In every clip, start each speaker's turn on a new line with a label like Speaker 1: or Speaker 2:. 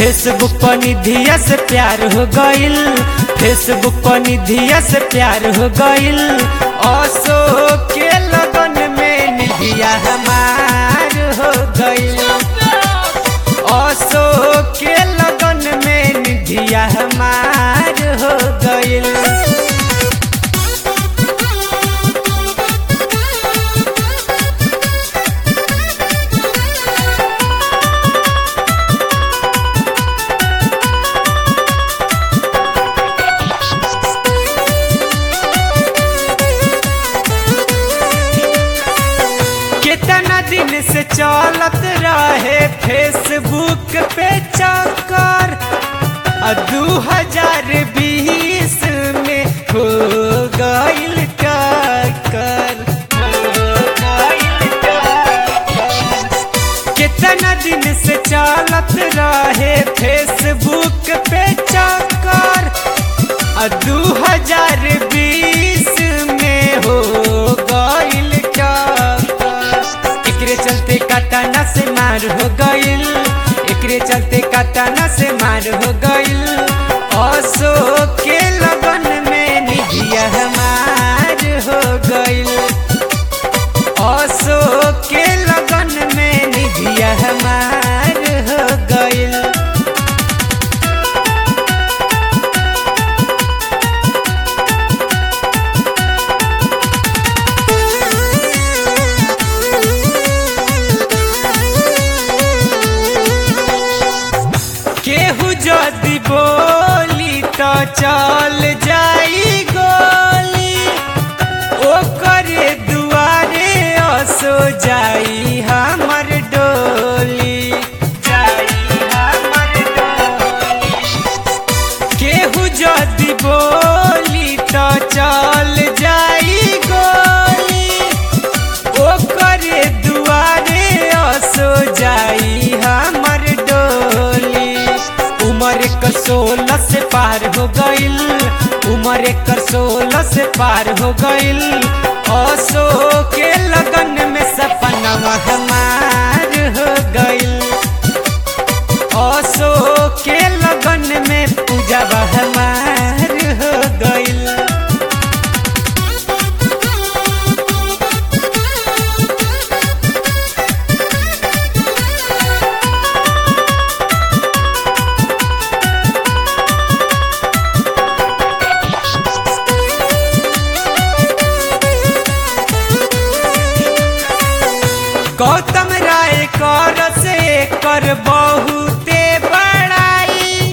Speaker 1: Facebook पर निधिया से प्यार हो गइल फेसबुक पर निधिया से प्यार हो गइल असो के लगन में निधिया हमार हो गइल असो के लगन में निधिया हमार हो गइल कितना दिन से चलत रहे फेसबुक पे चक्कर दू हजार बीस में हो गइल टक्कर कितना दिन से चलत रहे फेसबुक पे चक्कर दू हजार बीस में हो गइल टक्कर एकरे चलते कटाना से मार हो गइल एकरे चलते कटाना से मार हो गइल असो के लगन में निधिया हमार हो गइल असो के लगन में निधिया हमार हो गइल केहू जदि बोली तो चल जाई गोली ओकरे दुआरे असो जाई हमर डोली जाई हमर डोली केहू जदि बोली तो चल जाई गोली ओकरे दुआरे असो जाई हमर डोली उमर एक सोलह से पार हो गइल उमर एक सोलह से पार हो गइल असो के लगन में सपना हमार हो गइल असो के लगन में पूजा हमार हो गइल गौतम राय कर से कर बहुते बड़ाई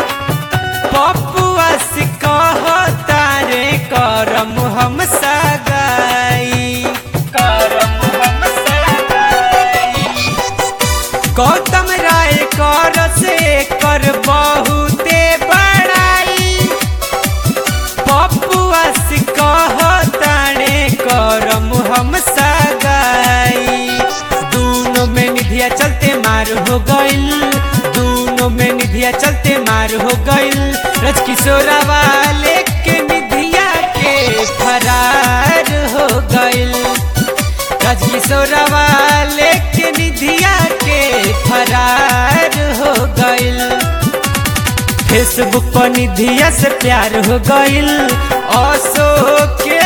Speaker 1: पपुआ से कहता रे करम हम सगाई करम हम सगाई गौतम राय कर से कर बहुते बड़ाई पपुआ से कहता रे करम हम सगाई दूनों में निधिया चलते मार हो गइल दूनों में निधिया चलते मार हो गइल रज किशोरा वाले के निधिया के फरार हो गइल रज किशोरा वाले के निधिया के फरार हो गइल फेसबुक पर निधिया से प्यार हो गइल असो के